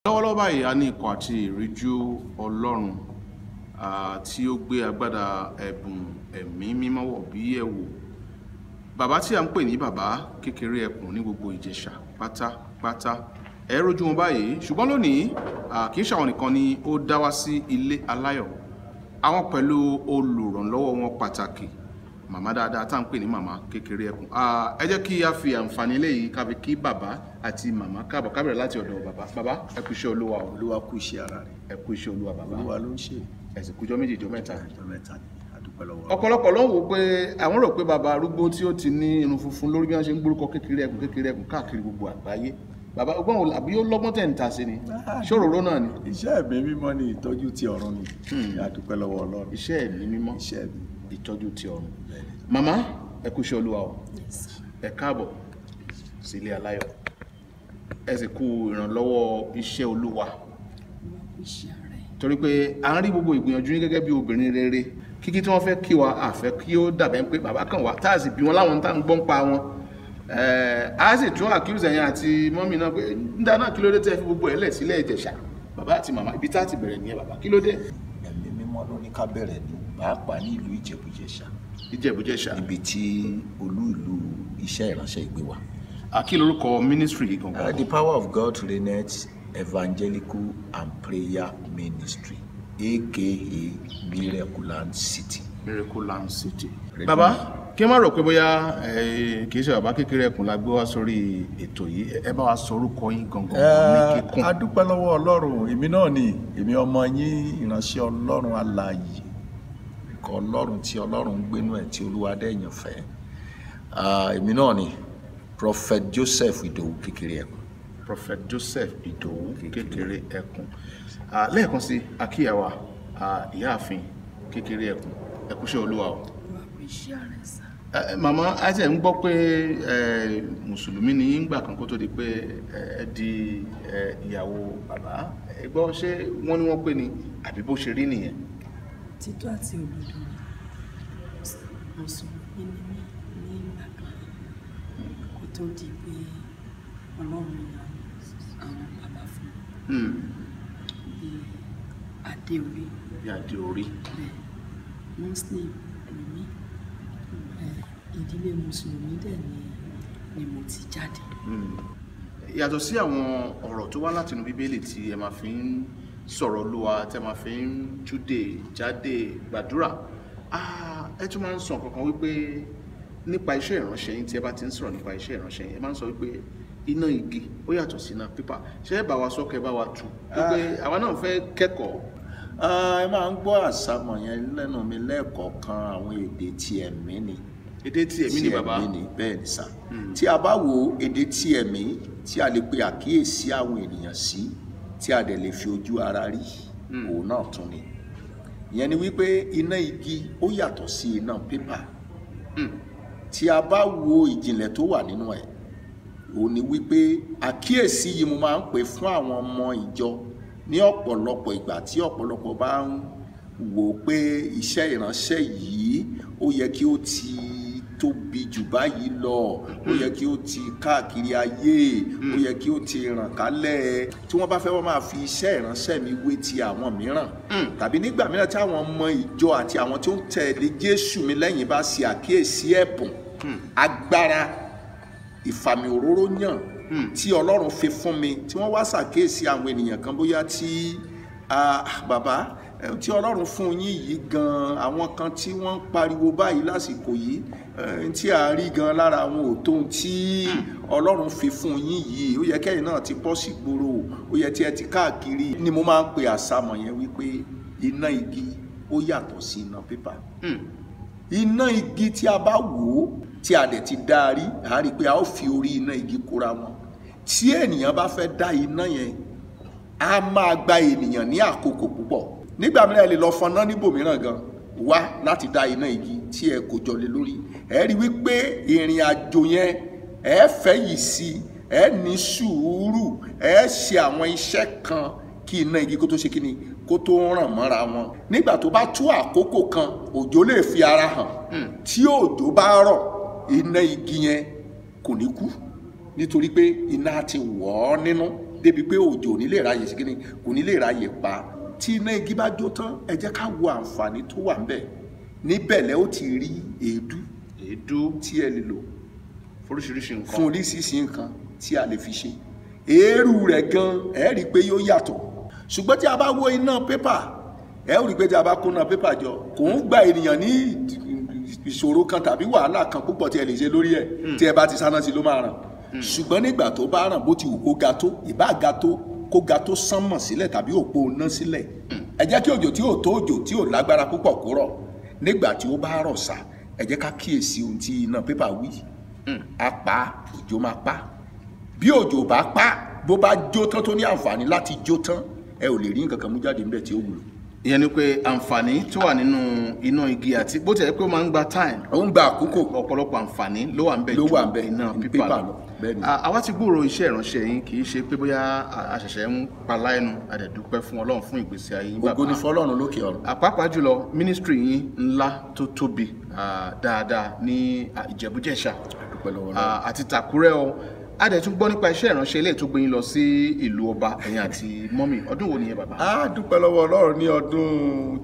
lọ́wọ́lọ́wọ́ báyìí a ní ikọ̀ àti ìríjú ọlọ́run ah, tí ó gbé agbádá ẹ̀bùn ẹ̀mí mímọ́ wọ̀ bí ẹ̀wò bàbá tí a ń pè ní bàbá kékeré ẹkùn ní gbogbo ìjẹ̀ṣà pátápátá ẹ rójú wọn báyìí ṣùgbọ́n lónìí ah, kì í ṣàwọn nìkan ni ó dá wá sí ilé aláyọ̀ àwọn pẹ̀lú olùrànlọ́wọ́ wọn pàtàkì màmá dáadáa tá à ń pè ní màmá kékeré ẹkùn Ah, ẹ jẹ́ kí a fi àǹfààní eléyìí ká fi kí bàbá àti màmá káàbọ̀ ká bẹ̀rẹ̀ láti ọ̀dọ̀ bàbá bàbá ẹ kú iṣẹ́ olúwa o olúwa kú iṣẹ́ ara rẹ̀ ẹ kú iṣẹ́ olúwa bàbá olúwa ló ń ṣe ẹ sì kújọ́ méjì jọ mẹ́ta ọjọ́ mẹ́ta ni àdúpẹ́ lọ́wọ́ ọ̀pọ̀lọpọ̀ ló ń wò pé àwọn rò pé bàbá arúgbó tí ó ti ní irun funfun lórí bí wọ́n ṣe ń gbórúkọ kékeré ẹkùn kékeré ẹkùn káàkiri gbogbo àgbáyé bàbá ọgbọ́n wo àbí ó lọ́gbọ́n tẹ̀ ń ta sí ni ṣòróró náà ni iṣẹ́ ẹ̀mí mímọ́ ni ìtọ́jú ti ọ̀run ni àdúpẹ́ lọ́wọ́ ọlọ́run iṣẹ́ ẹ̀mí mímọ́ iṣẹ́ ẹ̀mí ìtọ́jú ti ọ̀run màmá ẹ kú iṣẹ́ olúwa o ẹ káàbọ̀ sí ilé aláyọ̀ ẹ sì kú ìrànlọ́wọ́ iṣẹ́ olúwa torí pé à ń rí gbogbo ìgbìyànjú yín gẹ́gẹ́ bí obìnrin rere kíkí tí wọ́n fẹ́ kí wa àfẹ́ kí ó dàbẹ́ pé bàbá kan wà tá a sì bí wọn láwọn tá à ń gbọ́n pa wọn Ẹ̀, a sì tún àkíyèsí ẹ̀yìn àti mọ́mì náà pé ń dáná kí ló dé tẹ́ fi gbogbo ẹ̀ lẹ̀ sílẹ̀ ìjẹ̀ṣà bàbá àti màmá ibi tá a ti bẹ̀rẹ̀ nìyẹn bàbá kí ló dé ẹ̀mí mímọ́ ló ní ká bẹ̀rẹ̀ ní pàápàá ní ìlú ìjẹ̀bújẹ̀ṣà ìjẹ̀bújẹ̀ṣà níbi tí olú ìlú iṣẹ́ ìránṣẹ́ ìgbé wa. àkí lórúkọ mínísírì yìí Uh, gangan the power of God reigneth evangelical and prayer ministry aka miraculand city. miracle land city. Ready. bàbá kí n má rò pé bóyá ẹ, kì í ṣe bàbá kékeré ẹkùn la gbé wá sórí ètò yìí ẹ bá wa sọ orúkọ yín gangan ní kíkún. a dúpẹ́ lọ́wọ́ ọlọ́run èmi náà ni èmi ọmọ yín ìránṣẹ́ ọlọ́run alààyè ikọ̀ ọlọ́run tí ọlọ́run ń gbénú ẹ̀ tí olúwa dẹ̀yàn fẹ́ Ah, èmi náà ni prophet joseph ìdòwú kékeré ẹ̀kọ́ prophet joseph idowu kékeré ẹkùn Ah, lẹ́ẹ̀kan sí akíyàwá ah, ìyáàfin kékeré ẹkùn ẹkúṣẹ́ olúwa o. Ẹ, ẹ, màmá àti ẹ̀ ń gbọ́ pé ẹ, mùsùlùmí ni yín gbà kan kó tó di pé ẹ ẹ di ẹ, ìyàwó bàbá ẹ gbọ́ ṣé wọ́n ní wọ́n pè ní àbí bó ṣe rí nìyẹn. títọ́ àti òdodo mùsùlùmí ni mí ní ìgbà kan kó tó di pé ọlọ́run yan àwọn bàbá fún Hmm, mi bíi adéorí bí adé orí. bẹ́ẹ̀ muslim ni mí ẹ̀, ìdílé mùsùlùmí dẹ̀ ni ni mo ti jáde yàtọ̀ sí àwọn ọ̀rọ̀ tó wá látinú bíbélì tí ẹ máa fi ń sọ̀rọ̀ olúwa tẹ́ máa fi ń túdè jáde gbàdúrà ah, ẹ tún máa ń sọ kankan wípé nípa iṣẹ́ ìránṣẹ́ yín tí ẹ bá ti ń sọ̀rọ̀ nípa iṣẹ́ ìránṣẹ́ yín ẹ máa ń sọ wípé iná igi ó yàtọ̀ sí iná pípà ṣé ẹ bá wa sọ kẹ́ bá wa tù wípé àwa náà fẹ́ kẹ́kọ̀ọ́ Ah, ẹ máa ń gbọ́ àsámọ̀ yẹn lẹ́nu mi lẹ́ẹ̀kọ̀ọ̀kan àwọn èdè tí ẹ̀mí ni èdè tí èmi ni tí bàbá ẹ̀mí ni bẹ́ẹ̀ ni sà tí a bá wo èdè tí ẹ̀mí tí a lè pe àkíyèsí àwọn ènìyàn sí tí a dẹ̀ lè fi ojú ara rí òun náà tún ni ìyẹn ni wípé iná igi ó yàtọ̀ sí iná pépà tí a bá wo ìjìnlẹ̀ tó wà nínú ẹ̀ òun ni wípé àkíyèsí yìí mo máa ń pè fún àwọn ọmọ ìjọ ní ọ̀pọ̀lọpọ̀ ìgbà tí ọ̀pọ̀lọpọ̀ bá ń wò ó pé iṣẹ́ ìránṣẹ́ yìí ó yẹ kí ó ti tóbi jù báyìí lọ ó yẹ kí ó ti káàkiri ayé ó yẹ kí ó ti ràn kálẹ̀ tí wọ́n bá fẹ́ wọ́n máa fi iṣẹ́ ìránṣẹ́ mi wé ti àwọn mìíràn tàbí nígbà mìíràn tí àwọn ọmọ ìjọ àti àwọn tó ń tẹ̀lé Jésù mi lẹ́yìn bá ṣe àkíyèsí ẹ̀bùn agbára ìfàmì òróró yàn tí ọlọ́run fi fún mi tí wọ́n wá ṣàkíyèsí àwọn ènìyàn kan bóyá tí ah, bàbá eh, tí ọlọ́run fún yín yìí gan àwọn kan tí wọ́n ń pariwo báyìí lásìkò yìí eh, tí a rí gan lára àwọn òtó tí ọlọ́run fi fún yín yìí ó yẹ kẹ́yìn náà ti bọ́ sí gbòòrò ó yẹ tí ẹ ti káàkiri ni mo máa ń pe àsámọ̀ yẹn wípé iná igi ó yàtọ̀ sí iná pépà iná igi tí a bá wò ó tí a dẹ̀ ti dá a rí a rí i pé a ó fi orí iná igi kóra wọn tí ènìyàn bá fẹ́ dá iná yẹn a máa gba ènìyàn ní àkókò púpọ̀ nígbà mìíràn ẹ lè lọ fọná níbòmíràn gan wá láti dá iná igi tí ẹ kò jọlé lórí ẹ rí i wípé ìrìn àjò yẹn ẹ fẹ́ yìí sí ẹ ní sùúrù ẹ ṣe àwọn iṣẹ́ kan kí iná igi kó tó ṣe kíni kó tó ràn mọ́ra wọn nígbà tó bá tó àkókò kan òjò lè fi ara hàn tí òjò bá rọ̀ iná igi yẹn kò ní kú nítorí pé iná ti wọ̀ ọ́ nínú débi pé òjò ò ní lè ráyè sí kíni kò ní lè ráyè pa tí iná igi bá jó tán ẹ jẹ́ ká wo àǹfààní tó wà ńbẹ̀ níbẹ̀ lẹ́ ó ti rí èédú èédú tí ẹ lè lò fóríṣiríṣi nǹkan fún oríṣiríṣi nǹkan tí a lè fi ṣe èérú rẹ̀ gan ẹ rí i pé yóò yàtọ̀ ṣùgbọ́n tí a bá wo iná pépà ẹ ó rí i pé tí a bá kó iná pépà jọ kò ń gba ènìyàn ní ìṣòro kan tàbí wàhálà kan púpọ̀ tí ẹ lè ṣe lórí ẹ̀ tí ẹ bá ti sáná sí ló máa ràn ṣùgbọ́n nígbà tó bá ràn bó ti wù kó ga tó ìbá ga tó kó ga tó sánmọ̀ sílẹ̀ tàbí òpó iná sílẹ̀ ẹ jẹ́ kí òjò tí ò tó òjò tí ò lágbára púpọ̀ kó rọ̀ nígbà tí ó bá rọ̀ sá ẹ jẹ́ ká kíyèsí ohun tí iná pépà wí a pa òjò máa pa bí òjò bá pa bó bá jó tán tó ní àǹfààní láti jó tán ẹ ò lè rí nǹkan kan mú jáde níbẹ̀ tí ó wúlò ìyẹn ni pé àǹfààní tó wà nínú iná igi àti bó tilẹ̀ pé ó máa ń gba time ó ń gba àkókò ọ̀pọ̀lọpọ̀ àǹfààní ló wà ń bẹ̀ Ló ju wà ń bẹ̀, iná ju pípà pépà lọ lọ, bẹ́ẹ̀ ni. À- àwa ti gbúròó iṣẹ́ ìránṣẹ́ yín kì í ṣe pé bóyá a- a ṣẹ̀ṣẹ̀ ń palá ẹnu àdẹ̀dúpẹ́ fún ọlọ́run fún ìgbésí ayé yín ògo ni bàbá fọlọ́run lókè ọ̀run àpapọ̀ jùlọ mínísítírì yín ńlá tó tóbi à, dáadáa ní à, ìjẹ̀bújẹ̀ṣà dúpẹ́ lọ́wọ́ à, náà àti tàkúrẹ́ o a dẹ̀ tún gbọ́ nípa iṣẹ́ ìránṣẹ́ ilé tó gbé yín lọ sí ìlú ọba ẹ̀yìn àti mọ́mì ọdún wo nìyẹn bàbá a dúpẹ́ lọ́wọ́ ọlọ́run ní ọdún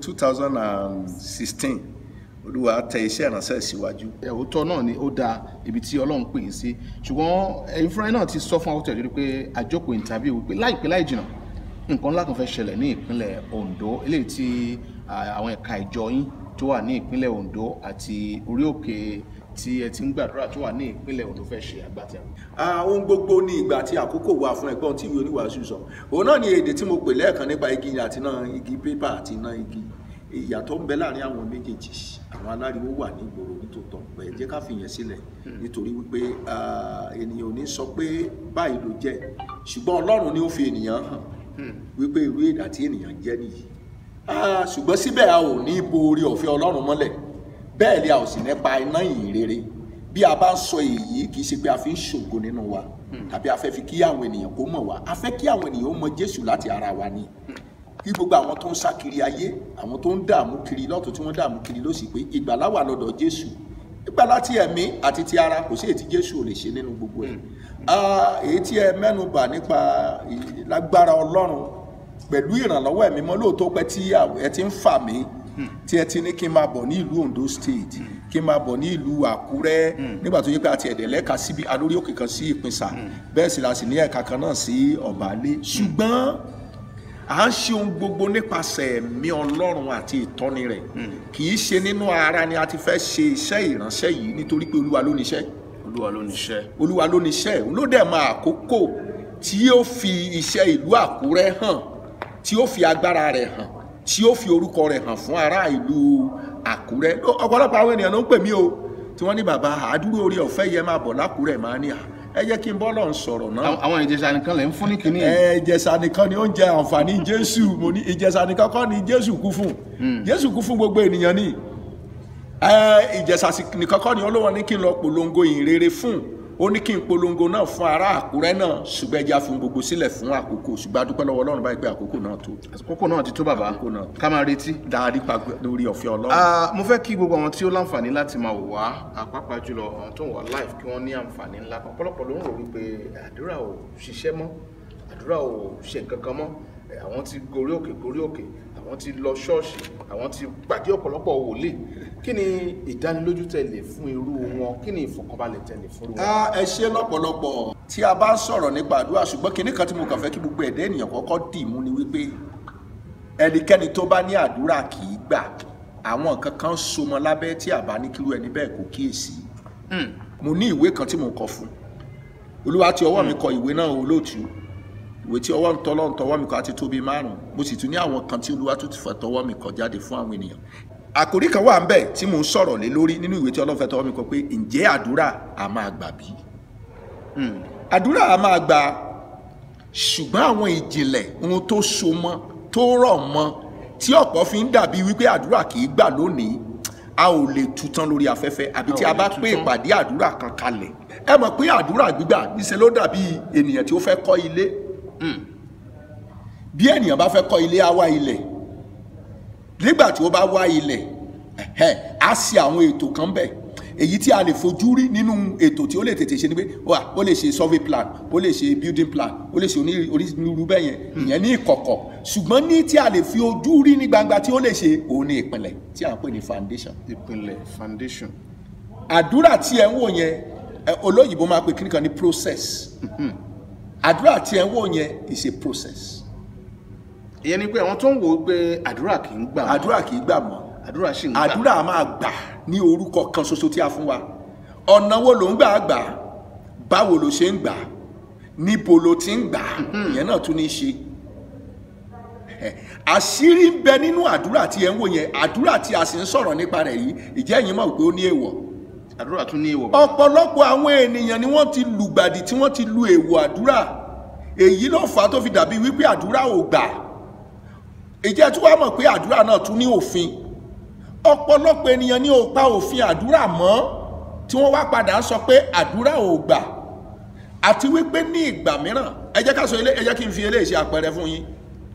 2016 olúwa tẹ iṣẹ́ ìránṣẹ́ síwájú òótọ́ náà ni ó da ibi tí ọlọ́run pè yín sí ṣùgbọ́n ẹ̀yin fúnra yín náà ti sọ fún àwọn tẹ̀lé pé àjọpọ̀ interview wípé láìpẹ́ láì jìnnà nǹkan ńlá kan fẹ́ ṣẹlẹ̀ ní ìpínlẹ̀ Ondo eléyìí tí à, àwọn ẹ̀ka ìjọ yín tó wà ní ìpínlẹ̀ Ondo àti orí òkè tí ẹ ti ń gbàdúrà tó wà ní ìpínlẹ̀ Ondo fẹ́ ṣe àgbàtà. Ah, ohun gbogbo ní ìgbà àti àkókò wà fún ẹ̀gbọ́n tí ìwé oníwàásù sọ òun náà ni èdè tí mo pè lẹ́ẹ̀kan nípa igi àti iná igi pépà àti iná igi ìyàtọ̀ ń bẹ láàrin àwọn méjèèjì àwọn aláriwo wà ní ìgboro nítòótọ́ pé jẹ́ ká fìyẹn sílẹ̀ nítorí wípé ah, ènìyàn ò ní sọ pé báyìí ló jẹ́ ṣùgbọ́n ọlọ́run ni ó fi ènìyàn hàn wípé irú èdè àti ènìyàn jẹ́ nìyí Ah, ṣùgbọ́n síbẹ̀ a ò ní bo orí ọ̀fẹ́ ọlọ́run mọ́lẹ̀ bẹ́ẹ̀ ni a ò sì ní pa iná ìyìn rere bí a bá ń sọ èyí kì í ṣe pé a fi ń ṣògo nínú wa tàbí a fẹ́ fi kí àwọn ènìyàn kó mọ̀ wá a fẹ́ kí àwọn ènìyàn ó mọ jésù láti ara wa ni kí gbogbo àwọn tó ń sá kiri ayé àwọn tó ń dààmú kiri lọ́tún tí wọ́n dààmú kiri lósì pé ìgbàlá wà lọ́dọ̀ jésù ìgbàlá ti ẹ̀mí àti ti ara kò sí èyí tí jésù ò lè ṣe nínú gbogbo ẹ̀ Ah, èyí tí ẹ mẹ́nu bà nípa ì- lágbára ọlọ́run pẹ̀lú ìrànlọ́wọ́ ẹ̀mí mọ́ lóòótọ́ pé tí ẹ ti ń fà mí tí ẹ ti ní kí n máa bọ̀ ní ìlú Ondo State kí n máa bọ̀ ní ìlú Àkúrẹ́ nígbà tó yẹ pé àti ẹ̀dẹ̀ lẹ́ka síbi alórí òkè kan sí Ìpínsà bẹ́ẹ̀ sì la sì ní ẹ̀ka kan náà sí Ọ̀bálé ṣùgbọ́n à ń ṣe ohun gbogbo nípasẹ̀ ẹ̀mí Ọlọ́run àti ìtọ́ni rẹ̀ kì í ṣe nínú ara ni a ti fẹ́ ṣe iṣẹ́ ìránṣẹ́ yìí nítorí pé Olúwa ló níṣẹ́ olúwa ló níṣẹ́ olúwa ló níṣẹ́ òun ló dẹ̀ mọ àkókò tí yóò fi iṣẹ́ ìlú àkúrẹ́ hàn tí yóò fi agbára rẹ̀ hàn tí yóò fi orúkọ rẹ̀ hàn fún ará ìlú àkúrẹ́ Ó- ọ̀pọ̀lọpọ̀ àwọn ènìyàn ló ń pè mí o tí wọ́n ní bàbá àdúró orí ọ̀fẹ́ yẹn máa bọ̀ lákúrẹ́ máa ní à ẹ jẹ́ kí n bọ́ lọ́n sọ̀rọ̀ náà Àwọn- àwọn ìjẹsà nìkan lè ń fún ní kínní ẹ ìjẹsà nìkan ni ó ń jẹ àǹfààní jésù mo ní ìjẹsà nìkan kọ́ ni jésù kú fún jésù kú fún gbogbo ènìyàn ni ẹ ìjẹsà sì- nìkan kọ́ ni olówó ní kí n lọ polongo ìrere fún ó ní kí n polongo náà fún ará àkúrẹ́ náà ṣùgbọ́n ẹja fún gbogbo sílẹ̀ fún àkókò ṣùgbọ́n a dúpẹ́ lọ́wọ́ ọlọ́run báyìí pé àkókò náà tó àkókò náà ti tó bàbá Àkókò náà. ká máa retí. dáadé pa lórí ọ̀fẹ́ ọlọ́run. Ah, mo fẹ́ kí gbogbo àwọn tí ó láǹfààní láti máa wò wá àpapà jùlọ àwọn tó ń wà live kí wọ́n ní àǹfààní ńlá kan ọ̀pọ̀lọpọ̀ ló ń rò wípé àdúrà ò ṣiṣẹ́ mọ́ àdúrà ò ṣe nǹkan kan mọ́ Eh, àwọn ti gorí òkè gorí òkè àwọn ti lọ ṣọ́ọ̀ṣì àwọn ti pàdé ọ̀pọ̀lọpọ̀ wòlíì kí ni ìdánilójú tẹ̀lé fún irú wọn kí ni ìfọ̀kànbalẹ̀ tẹ̀lé fún irú wọn. Ah, ẹ ṣe lọ́pọ̀lọpọ̀ tí a bá ń sọ̀rọ̀ nípa àdúrà ṣùgbọ́n kinní kan tí mo kàn fẹ́ kí gbogbo ẹ̀dá ènìyàn kọ́kọ́ dì mú ni wípé ẹnikẹ́ni tó bá ní àdúrà kì í gbà àwọn nǹkan kan so mọ́ lábẹ́ tí a bá ní kíru ẹni bẹ́ẹ̀ kò kíyèsí mo ní ìwé kan tí mo kọ fún olúwa tí ọwọ́ mi kọ ìwé náà olóòtú ìwé tí ọwọ́ ń tọ́lọ́ ń tọwọ́ mi kọ àti tóbi márùn mo sì tún ní àwọn kan tí olúwa tó ti fẹ́ tọwọ́ mi kọ jáde fún àwọn ènìyàn àkòrí kan wà ń bẹ̀ tí mo ń sọ̀rọ̀ lé lórí nínú ìwé tí ọlọ́run fẹ́ tọwọ́ mi kọ pé ǹjẹ́ àdúrà a máa gbà bí? àdúrà a máa gbà ṣùgbọ́n àwọn ìjìnlẹ̀ ohun tó so mọ́ tó rọ̀ mọ́ tí ọ̀pọ̀ fi ń dàbí wípé àdúrà kì í gbà lónìí a ò lè tután lórí afẹ́fẹ́ àbí tí A ò a bá lè pé tután. ìpàdé àdúrà kan kalẹ̀ ẹ mọ̀ pé àdúrà gbígbà níṣẹ́ ló dàbí ènìyàn tí ó fẹ́ kọ́ ilé bí ènìyàn bá fẹ́ kọ́ ilé á wá ilẹ̀ nígbà tí ó bá wá ilẹ̀ ẹ̀hẹ́, á ṣe àwọn ètò kan bẹ̀ èyí tí a lè fojú rí nínú ètò tí ó lè tètè ṣe ni pé wà ó lè ṣe survey plan ó lè ṣe building plan ó lè ṣe oní- onírúurú bẹ́ẹ̀ yẹn ìyẹn ní ìkọ̀kọ̀ ṣùgbọ́n ní tí a lè fi ojú rí ní gbangba tí ó lè ṣe òun ní ìpìlẹ̀ tí à ń pè ní foundation ìpìlẹ̀ foundation àdúrà tí ẹ ń wò yẹn ẹ, olóyìnbó máa pe kíníkan ní process àdúrà tí ẹ ń wò yẹn is a process ìyẹn ni pé àwọn tó ń wò ó pé àdúrà kì í gbà mọ́, àdúrà kì í gbà mọ́ àdúrà sì ń gbà àdúrà máa gbà ní orúkọ kan ṣoṣo tí a fún wa ọ̀nà wo ló ń gbà gbà báwo ló ṣe ń gbà níbo ló ti ń gbà ìyẹn náà tún ní í ṣe Ẹ, àṣírí ń bẹ nínú àdúrà tí ẹ ń wò yẹn àdúrà tí a sì ń sọ̀rọ̀ nípa rẹ̀ yìí ìjẹ́ ẹ̀yin mọ̀ pé ó ní èèwọ̀ àdúrà tún ní èèwọ̀ ọ̀pọ̀lọpọ̀ àwọn ènìyàn ni wọ́n ti lùgbàdì tí wọ́n ti lu èèwọ̀ àdúrà èyí ló fà á tó fi dàbí wípé àdúrà ò gbà ìjẹ́ tí wàá mọ̀ pé àdúrà náà tún ní òfin ọ̀pọ̀lọpọ̀ ènìyàn ni ò pa òfin àdúrà mọ́ tí wọ́n wá padà sọ pé àdúrà ò gbà àti wípé ní ìgbà mìíràn ẹ jẹ́ ká sọ ilé ẹ jẹ́ kí n fi eléyìí ṣe àpẹẹrẹ fún yín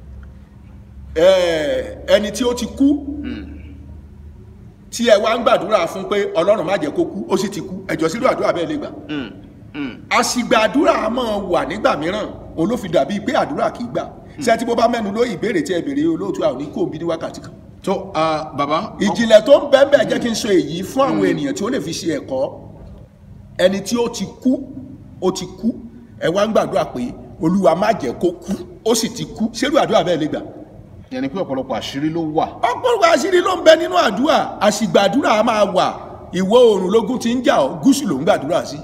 Ẹ, ẹni tí ó ti kú tí ẹ wá ń gbàdúrà fún pé ọlọ́run má jẹ́ kó kú ó sì ti kú ẹjọ́ sílùú àdúrà bẹ́ẹ̀ lè gbà àsìgbà àdúrà á máa wà nígbà mìíràn òun ló fi dàbí pé àdúrà kì í gbà ṣé tí bó bá mẹ́nu ló ìbéèrè tí ẹ béèrè olóòtú àwọn oníkó bí ní wákàtí kan tó ah, bàbá ìjìnlẹ̀ tó ń bẹ́ẹ̀ bẹ́ẹ̀ jẹ́ kí n sọ èyí fún àwọn ènìyàn tí ó lè fi ṣe ẹ̀kọ́ ẹni tí ó ti kú ó ti kú ẹ wá ń gbàdúrà pé olúwa má jẹ́ kó kú ó sì ti kú ṣerú àdúrà bẹ́ẹ̀ lè gbà ìyẹn ni pé ọ̀pọ̀lọpọ̀ àṣírí ló wà ọ̀pọ̀lọpọ̀ àṣírí ló ń bẹ nínú àdúrà àṣìgbà àdúrà á máa wà ìwọ̀ oòrùn lógún ti ń jà ọ́ gúúsù ló ń gbàdúrà sí.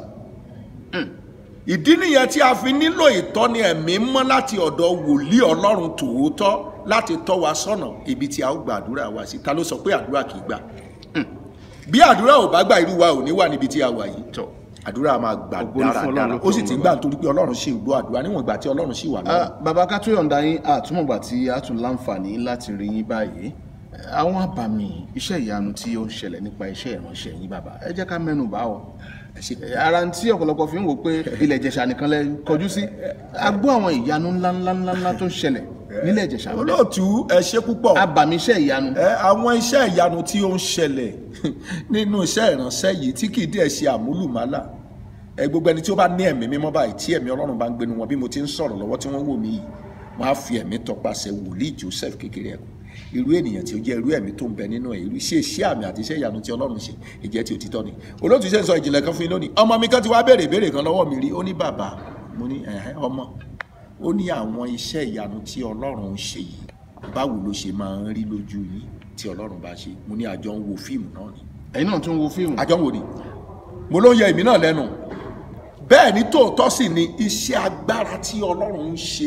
ìdí nìyẹn tí a fi nílò ìtọ́ni ẹ̀mí mọ́ láti ọ̀dọ̀ wòlíì ọlọ́run tòótọ́ láti tọ́ wa sọ́nà ibi tí a ó gbàdúrà wa sí ta ló sọ pé àdúrà kì í gbà. bí àdúrà ò bá gbà irú wa ò ní wà níbi tí a wà yìí tó àdúrà máa gbà Ògo ni fún Ọlọ́run dáradára lókè ó sì ọ̀run ti ń gbà nítorí pé ọlọ́run sì ń gbọ́ àdúrà níwọ̀n ìgbà tí ọlọ́run sì wà lọ́wọ́. Ah, bàbá ká tó yọ̀ǹda yín àtúmọ̀gbà tí a tún láǹfààní láti rí yín báyìí Eh, àwọn àbàmì iṣẹ́ ìyanu tí ó ń ṣẹlẹ̀ nípa iṣẹ́ ìránṣẹ́ yín bàbá ẹ jẹ́ ká mẹ́nu bà ọ́ ẹ ṣe Eh, ara ń tí ọ̀pọ̀lọpọ̀ fi ń wò pé ilẹ̀ ìjẹ̀ṣà nìkan lẹ kọjú sí a gbọ́ àwọn ìyanu ńláńláńlá tó ń ṣẹlẹ̀ nílẹ̀ ìjẹ̀ṣà ń bẹ. olóòtú ẹ ṣe púpọ̀. àbàmì iṣẹ́ ìyanu ẹ àwọn iṣẹ́ ìyanu tí ó ń ṣẹlẹ̀ nínú iṣẹ́ ìránṣẹ́ yìí tí kì í dẹ̀ ṣe àmúlùmálà ẹ gbogbo ẹni tí ó bá ní ẹ̀mí mímọ́ báyìí tí ẹ̀mí ọlọ́run bá ń gbénu wọn bí mo ti ń sọ̀rọ̀ lọ́wọ́ tí wọ́n wò mí yìí wọ́n á fi ẹ̀mí tọpasẹ̀ wòlíì Joseph kékeré ẹ̀kọ́ irú ènìyàn tí ó jẹ́ irú ẹ̀mí tó ń bẹ nínú ẹ̀ irú iṣẹ́ iṣẹ́ àmì àti iṣẹ́ ìyanu tí ọlọ́run ṣe ìjẹ́ tí òtítọ́ ni olóòtú iṣẹ́ ń sọ ìjìnlẹ̀ kan fún yín lónìí ọmọ mi kan ti wá béèrè ìbéèrè kan lọ́wọ́ mi rí ó ní bàbá mo ní ẹ̀hẹ́ ọmọ ó ní àwọn iṣẹ́ ìyanu tí ọlọ́run ń ṣe yìí báwo ló ṣe máa ń rí lójú yín tí ọlọ́run bá ṣe mo ní àjọ ń wo fíìmù náà ni ẹ̀yin náà tún wo fíìmù àjọ ń wo ni mo ló ń yẹ èmi náà lẹ́nu bẹ́ẹ̀ ni tòótọ́ sì ni iṣẹ́ agbára tí ọlọ́run ń ṣe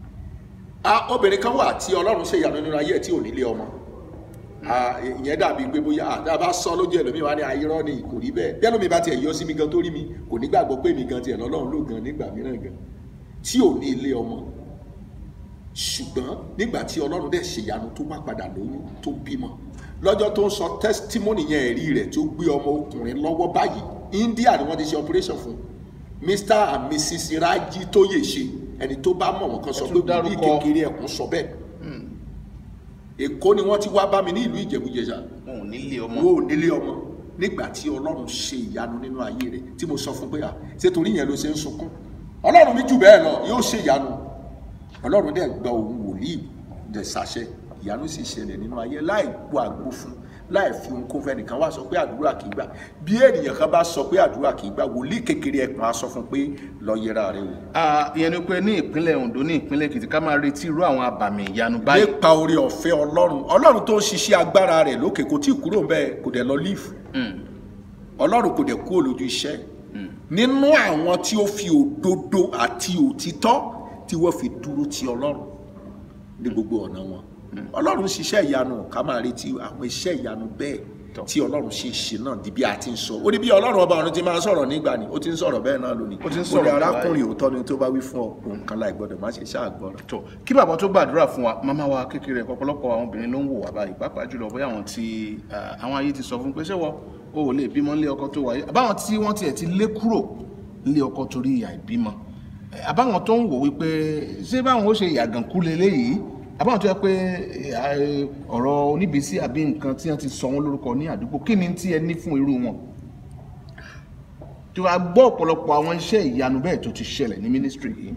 a obìnrin kan wà tí ọlọ́run ṣe ìyanu nínú ayé ẹ̀ tí ò nílé ọmọ a ìyẹn dàbí pé bóyá àdá bá sọ lójú ẹlòmíì wá ní ayírọ́ ni kò rí bẹ́ẹ̀ bẹ́ẹ̀ lómi bá tiẹ̀ yọ sí mi gan tó rí mi kò ní gbàgbọ́ pé mi gan tiẹ̀ lọ́lọ́run ló gan nígbà mìíràn gan tí ò ní ilé ọmọ ṣùgbọ́n nígbà tí ọlọ́run dẹ̀ ṣe ìyanu tó wá padà lóyún tó bímọ lọ́jọ́ tó ń sọ testimony yẹn ẹ̀rí rẹ̀ tó gbé ọmọ ọkùnrin lọ́wọ́ báyìí India ni wọ́n ti ṣe operation fún Mr and Mrs Raji Tóyèṣe ẹni tó bá mọ̀ wọ́n kan sọ Ẹ pé tún bí dárúkọ- kékeré ẹ̀kún sọ bẹ́ẹ̀ Èkó ni wọ́n ti wá bá mi ní ìlú Ìjẹ̀bú-Jẹ̀ṣà wọn ò nílé ọmọ wo ò nílé ọmọ nígbà tí ọlọ́run ṣe ìyanu nínú ayé rẹ̀ tí mo sọ fún pé à ṣé torí yẹn ló ṣe ń sunkún ọlọ́run mi jù bẹ́ẹ̀ lọ yóò ṣe ìyanu ọlọ́run dẹ̀ gba òun wòlíì dẹ̀ ṣàṣẹ ìyanu sì ṣẹlẹ̀ nínú ayé láì gbọ́ àgbo fún láì fi ohun kó fẹ́ nìkan wá sọ pé àdúrà kì í gbà bí ènìyàn kan bá sọ pé àdúrà kì í gbà wòlíì kékeré ẹ̀kan á sọ fún pé lọ yẹra rẹ wò Ah, ìyẹn ni pé ní ìpínlẹ̀ Ondo ní ìpínlẹ̀ Èkìtì ká máa retí irú àwọn àbàmì ìyanu báyìí nípa orí ọ̀fẹ́ ọlọ́run ọlọ́run tó ń ṣiṣẹ́ agbára rẹ̀ lókè kò tí ì kúrò bẹ́ẹ̀ kò dẹ̀ lọ lífù ọlọ́run kò dẹ̀ kú olójú iṣẹ́ nínú àwọn tí ó fi òdodo àti òtítọ́ tí wọ́n fi dúró ti ọlọ́run ní gbogbo ọ̀nà wọn ọlọ́run ṣiṣẹ́ ìyanu ká máa retí àwọn iṣẹ́ ìyanu bẹ́ẹ̀ Tọ́. tí ọlọ́run ṣe ṣe náà di bí a ti ń sọ ó ní bí ọlọ́run ọba ọ̀run ti máa ń sọ̀rọ̀ nígbà ni ó ti ń sọ̀rọ̀ bẹ́ẹ̀ náà lónìí Ó ti ń Ó ní sọ̀rọ̀ arákùnrin òótọ́ ni tó bá wí fún ọ òun kan láì gbọ́dọ̀ má ṣe ṣáà gbọ́rọ̀ tó kí bàbá tó gbàdúrà fún wa màmá wa kékeré ọ̀pọ̀lọpọ̀ àwọn obìnrin ló ń wò wá báyìí pàápàá jùlọ bóyá àwọn tí ah, àwọn ayé ti sọ fún pé ṣé wọ o ò lè bímọ nílé ọkọ tó wáyé àbáwọn tí wọ́n tiẹ̀ ti lé kúrò nílé ọkọ torí ìyà ìbímọ Eh, àbáwọn tó ń wò wípé ṣé báwọn ó ṣe ìyàgànkú leléyìí àbáwọn tó yẹ pé eh, ọ̀rọ̀ oníbísí àbí nǹkan tí wọ́n ti sọ wọ́n lórúkọ ní àdúgbò kí ni tí ẹ ní fún irú wọn. tí wàá gbọ́ ọ̀pọ̀lọpọ̀ àwọn iṣẹ́ ìyanu bẹ́ẹ̀ tó ti ṣẹlẹ̀ ní mínísítírì yìí.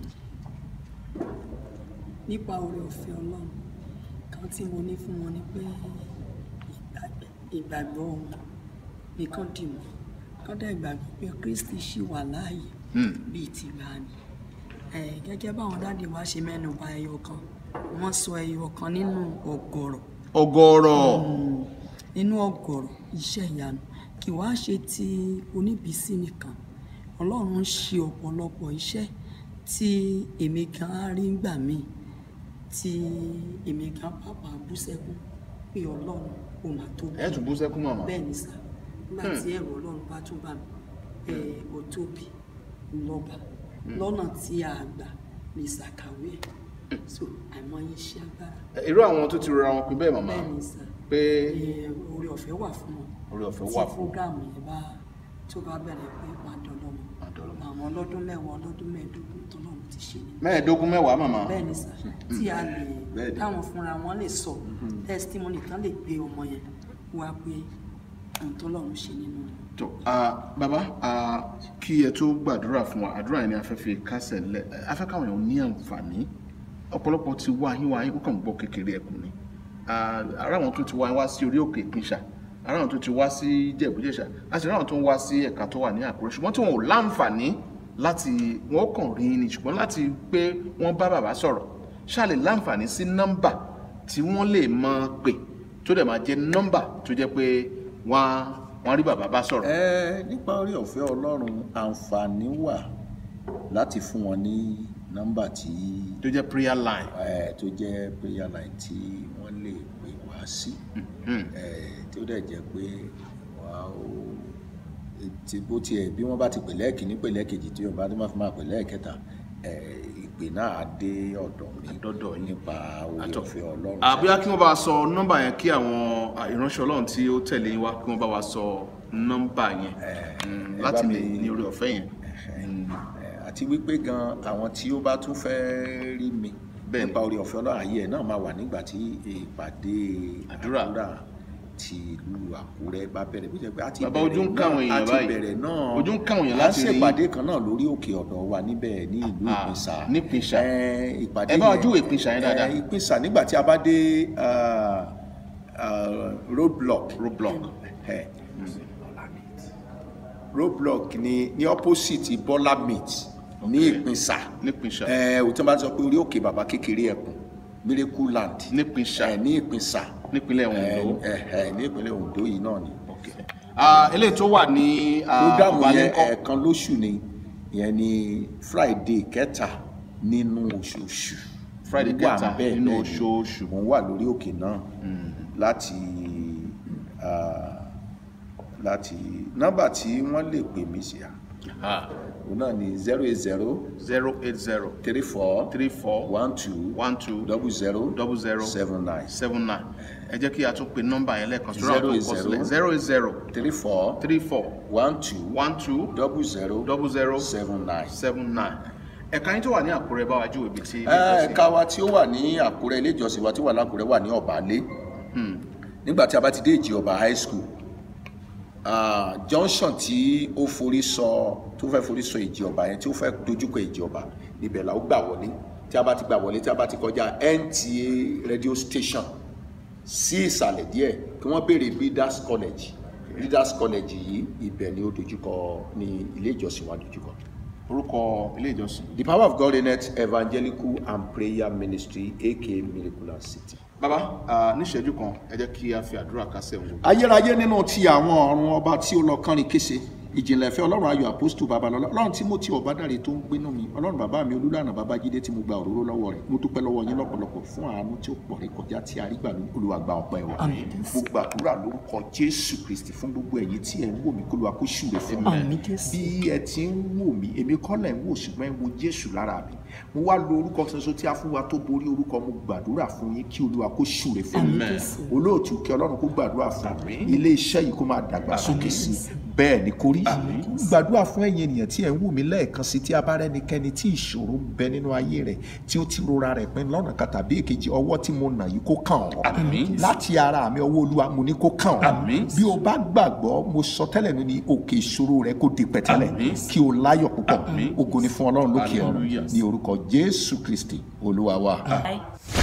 nípa oore ọ̀fẹ́ ọlọ́run kan tí mo ní fún wọn ni pé ìgbàgbọ́- ìgbàgbọ́ wọn nìkan dì mọ́ kán dẹ̀ gbàgbọ́ pé kristi ṣì wà láàyè bíi ti gbàanì Eh, gẹ́gẹ́ báwọn dáàdi wa ṣe mẹ́nu bà ẹyọ kan wọ́n sọ ẹyọ kan nínú ọ̀gọ̀rọ̀ ọ̀gọ̀rọ̀ nínú ọ̀gọ̀rọ̀ iṣẹ́ ìyanu kì wá ṣe ti oníbísí nìkan ọlọ́run ń ṣe ọ̀pọ̀lọpọ̀ iṣẹ́ tí èmi gan á rí gbà mí tí èmi gan pàpà bú sẹ́kún pé ọlọ́run kò mà tóbi ẹ tún bú sẹ́kún màmá. bẹ́ẹ̀ ni sà nígbà tí ẹ̀rọ ọlọ́run bá tún bà mí ẹ ò tóbi lọ́ba lọ́nà tí a gbà lè ṣàkàwé ẹ̀ so àìmọye iṣẹ́ agbára irú àwọn tó ti rọra wọn pin bẹ́ẹ̀ màmá bẹ́ẹ̀ ni sà pé ẹ, oore ọ̀fẹ́ wà fún wọn orí ọ̀fẹ́ tí wà fún fúgàmù yẹn bá tó bá bẹ̀rẹ̀ pé máa dọ̀lọ́mọ Máa dọlọ́mọ. àwọn ọlọ́dún mẹ́wàá ọlọ́dún mẹ́ẹ̀ẹ́dógún tó náà ti ṣe ni mẹ́ẹ̀ẹ́dógún mẹ́wàá màmá. bẹ́ẹ̀ ni sà tí a lè Bẹ́ẹ̀ ni. táwọn fúnra wọn lè sọ testimony kan lè gbé ọmọ yẹn wá pé ohun tó lọ́run ṣe nínú wọn. tó ah, bàbá ah, kí ẹ tó gbàdúrà fún wa àdúrà yẹn ni a fẹ́ fi kásẹ̀ lẹ̀ a fẹ́ káwọn èèyàn ní àǹfààní ọ̀pọ̀lọpọ̀ ti wá yín wá yín ó kàn ń gbọ́ kékeré ẹkùn ni Ah, ará àwọn tó ti wá yín wá sí orí òkè ìpínṣà ará àwọn tó ti wá sí jẹ̀bújẹ̀ṣà àti ará àwọn tó ń wá sí ẹ̀ka tó wà ní àkúrẹ́ ṣùgbọ́n tí wọn ò láǹfààní láti wọn kàn rí ni ṣùgbọ́n láti pé wọ́n bá bàbá sọ̀rọ̀ ṣáà lè láǹfààní sí nọ́mbà tí wọ́n lè máa pè tó dẹ̀ máa jẹ́ nọ́mbà tó jẹ́ pé wọ́n á wọ́n á rí bàbá bá sọ̀rọ̀. ẹ nípa orí ọ̀fẹ́ ọlọ́run àǹfààní wà láti fún wọn ní nọ́mbà tí tó jẹ́ prayer line. ẹ tó jẹ́ prayer line tí wọ́n lè pè wá sí ẹ tí ó dẹ̀ jẹ́ pé wà ó tí bó tiẹ̀ bí wọ́n bá ti pè lẹ́ẹ̀kínní pè lẹ́ẹ̀kejì tí wọ́n bá tó máa fi máa pè lẹ́ẹ̀kẹta ẹ ìpè náà á dé ọ̀dọ̀ mi Àdọ́dọ̀ yín. nípa orí Àtọ̀. ọ̀fẹ́ ọlọ́run àbúyá kí wọ́n bá wa sọ nọ́mbà yẹn kí àwọn ah, ìránṣẹ́ ọlọ́run tí ó tẹ̀lé yín wá kí wọ́n bá wa sọ nọ́mbà yẹn Mm, ẹ láti bá lè mi- ní orí ọ̀fẹ́ yẹn. Ẹ, àti wípé gan àwọn tí ó bá tún fẹ́ rí mi Bẹ́ẹ̀ni. nípa orí ọ̀fẹ́ ọlọ́run ayé ẹ̀ náà máa wà nígbà tí ìpàdé Àdúrà. ti ìlú àkúrẹ́ bá bẹ̀rẹ̀ bí jẹ́ pé a ti Bàbá, ojú ń káwọn èèyàn a ti báyìí. bẹ̀rẹ̀ náà Ojú ń káwọn èèyàn a láti rí. ṣèpàdé kan náà lórí òkè ọ̀dọ̀ wa níbẹ̀ ní ìlú Ah, ìpínsà ní Ìpínsà. Ẹ, ìpàdé Ẹ bá wa yẹn- júwe Ìpínsà yẹn dáadáa. Ẹ, ìpínsà nígbà tí a bá dé ah, ah, roadblock roadblock. ẹ roadblock ni ní opposite Bọ́lá meat ní ìpínsà nípìnṣà ẹ ò tí wọ́n bá sọ pé orí òkè bàbá kékeré ẹkùn miracle land nípìnṣà ẹ ní ìpínsà nípínlẹ̀ ẹ Ondo. ẹ ẹ ní ìpínlẹ̀ Ondo yìí náà ni. Okay. Ah, eléyìí tó wà ní ah, programu yẹn Ọbalẹ́ńkọ́. ẹ̀ẹ̀kan lóṣù ni ìyẹn ni Friday kẹta nínú oṣooṣù. Friday Mo wà kẹta ńbẹ̀ nínú bẹ́ẹ̀ ni. oṣooṣù. mo wà lórí òkè náà láti ah, láti nọ́mbà tí wọ́n lè pè mí sí à Ah, òun náà ni zero eight zero zero eight zero three four three four one two one two double zero double zero seven nine seven nine ẹ jẹ́ kí a tún pe nọ́mbà yẹn lẹ́ẹ̀kan sí Zero eight zero. zero eight zero three four three four one two one two double zero double zero seven nine. seven nine ẹ̀ka yín tó wà ní Àkúrẹ́ bá wa júwe ibi tí ilé Ẹ, ìjọsìn ẹ̀ka wa tí ó wà ní àkúrẹ́ ilé ìjọsìn wa tí ó wà lákúrẹ́ wà ní ọ̀bálé nígbà tí a bá ti dé ìjì ọba high school ah, junction tí ó forí sọ tó fẹ́ forí sọ ìjì ọba yẹn tí ó fẹ́ dojúkọ ìjì ọba níbẹ̀ la ó gbà wọlé tí a bá ti gbà wọlé tí a bá ti kọjá NTA radio station sí ìsàlẹ̀ díẹ̀ kí wọ́n béèrè leaders college leaders college yìí ibẹ̀ ni ó dojúkọ ní ilé ìjọsìn wa dojúkọ. orúkọ ilé ìjọsìn. The Power of God Net Evangelical and Prayer Ministry aka Miraculous City. bàbá ah, níṣẹ́jú kan ẹ jẹ́ kí a fi àdúrà kásẹ̀ òun. ayérayé nínú ti àwọn ọ̀run ọba tí ó lọ kánrin kése ìjìnlẹ̀ ìfẹ́ ọlọ́run ayọ̀ àpòstù babalọ́lá ọlọ́run timothy ọ̀bádàrẹ tó ń gbénú mi ọlọ́run bàbá mi olúlànà babájídé tí mo gba òróró lọ́wọ́ rẹ̀ mo dúpẹ́ lọ́wọ́ yín lọ́pọ̀lọpọ̀ fún àánú tí ó pọ̀ rẹ̀ kọjá tí a rí gbà ní olùwàgbà ọ̀pẹ́ wa Àmín. mo gbàdúrà lórúkọ jésù kristi fún gbogbo ẹ̀yin tí ẹ̀ ń wò mí kólúwa kó ṣùrẹ̀ fún mi Àmín Jésù. bí ẹ ti ń wò mí èmi kọ́ lẹ̀ ń wò ṣùgbọ́n ẹ wo jésù lára mi mo wá lo orúkọ ṣoṣo tí a fún wa tó borí orúkọ mo gbàdúrà fún yín kí olúwa kó ṣùrẹ̀ fún mi Àmín Jésù. olóòtú kí ọlọ́run kó gbàdúrà fún mi ilé iṣẹ́ yìí kó máa dàgbà sókè sí i bẹ́ẹ̀ ni kó rí gbàdúrà fún ẹ̀yin ènìyàn tí ẹ̀ ń wù mí lẹ́ẹ̀kan sí tí a bá rẹ́nikẹ́ni tí ìṣòro ń bẹ nínú ayé rẹ̀ tí ó ti rora rẹ̀ pin lọ́nà kan tàbí èkejì ọwọ́ tí mo nà yìí kó kàn ọ́ Àmín. láti ara mi ọwọ́ olúwa mo ní kó kàn ọ́ Àmín. bí o bá gbàgbọ́ mo sọ tẹ́lẹ̀ ní ní òkè ìṣòro rẹ kó di pẹ̀tẹ́lẹ̀ Àmín. kí o láyọ̀ púpọ̀ Àmín. ògo ni fún ọlọ́run lókè ọ̀run Hallelujah. ní orúkọ jésù kristi olúwa wa. Bye.